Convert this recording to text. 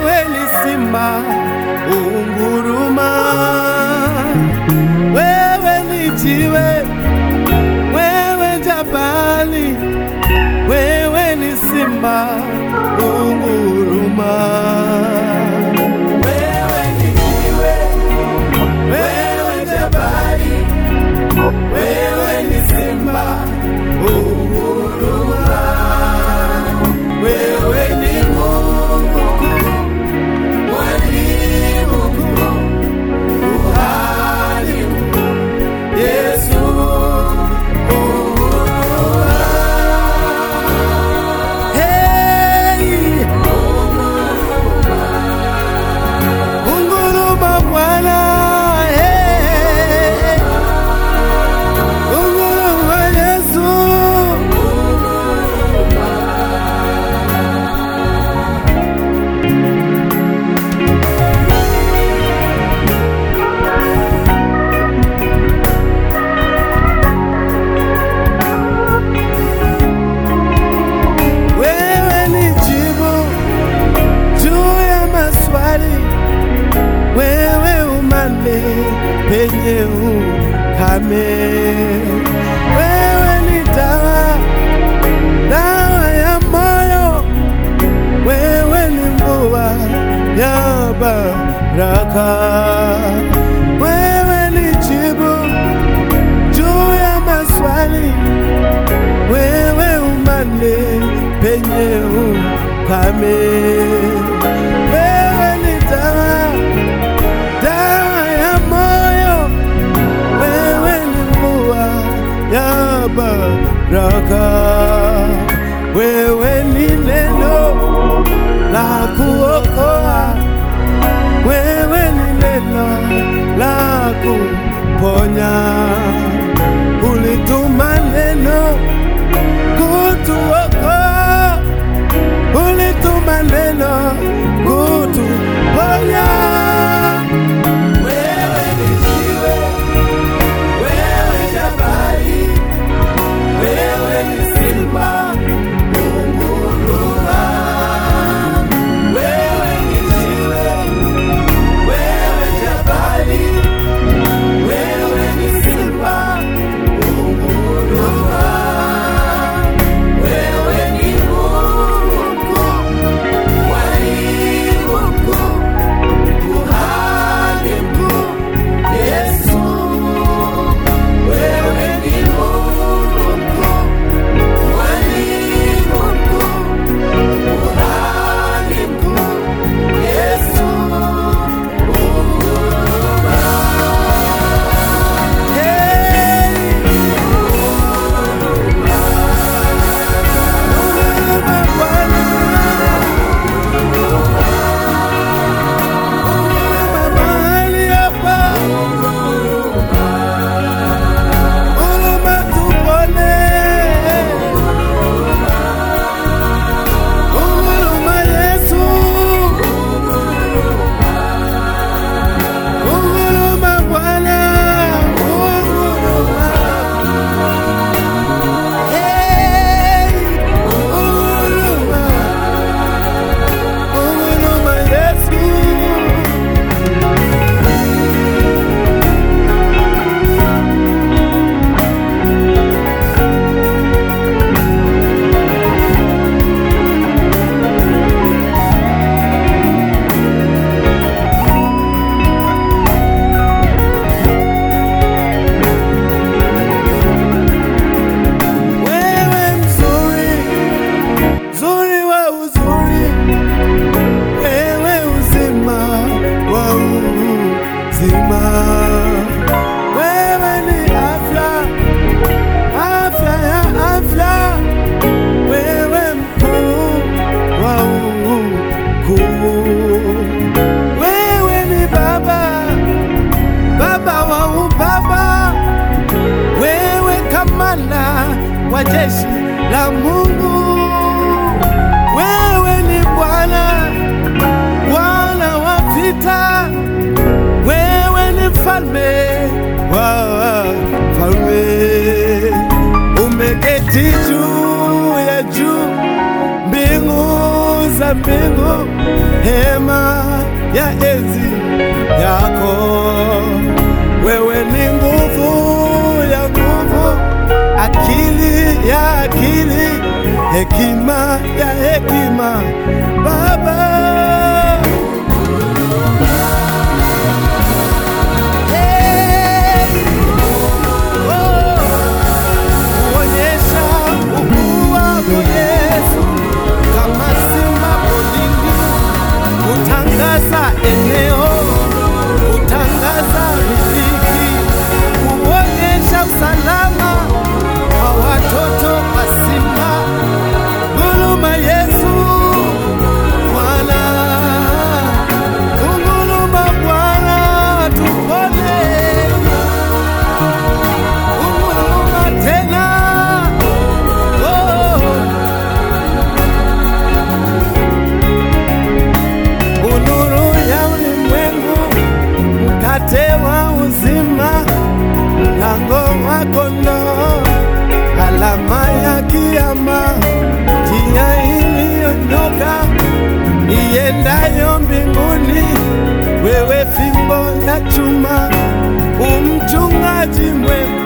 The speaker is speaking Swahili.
wewe ni simba unguruma, wewe ni jiwe, wewe jabali, wewe ni simba unguruma. Wewe ni jiwe, wewe jabali, wewe ni simba unguruma. Wewe ni Mungu mkuu, mwalimu mkuu, kuhani mkuu, Yesu Hey! Unguruma Bwana, hey! Unguruma Yesu. Wewe ni jibu juu ya maswali, wewe umande penye ukame, wewe ni dawa, dawa ya moyo, wewe ni mvua ya baraka, wewe ni jibu juu ya maswali wewe umande penye ukame, wewe ni dawa, dawa ya moyo, wewe ni mvua ya baraka, wewe ni neno la kuokoa, wewe ni neno la kuponya, ulituma neno kutuokoa, ulituma neno kutuponya. Wewe ni jiwe, wewe jabali, wewe ni simba unguruma. Wewe ni jiwe, wewe jabali, wewe ni simba unguruma. Wewe ni Mungu mkuu, mwalimu mkuu, kuhani mkuu, Yesu. Wewe ni Mungu mkuu, mwalimu mkuu, kuhani mkuu, Yesu. Hey! Huruma Yesu. Wewe mzuri, mzuri wa uzuri, wewe uzima wa uzima, wewe ni afya, afya ya afya, wewe mkuu wa ukuu, wewe ni baba, baba wa ubaba wewe kamanda wa jeshi la Mungu, wewe ni Bwana, Bwana wa vita, wewe ni mfalme wa falme, umeketi juu ya juu mbingu za mbingu, rehema ya enzi yako. Wewe ni nguvu ya nguvu, akili ya akili, hekima ya hekima, Baba. Hey! Oh! Kuonyesha ukuu wako Yesu, kama simba porini, kutangaza eneo, kutangaza riziki, kuonyesha usalama wa watoto wa simba. Nguruma Yesu, Bwana, unguruma Bwana, tupone unguruma tena. Oh. Unuru ya ulimwengu, mkate wa uzima, mlango wa kondoo, alama ya kiama, njia iliyonyoka iendayo mbinguni, wewe fimbo ya chuma, umchungaji mwema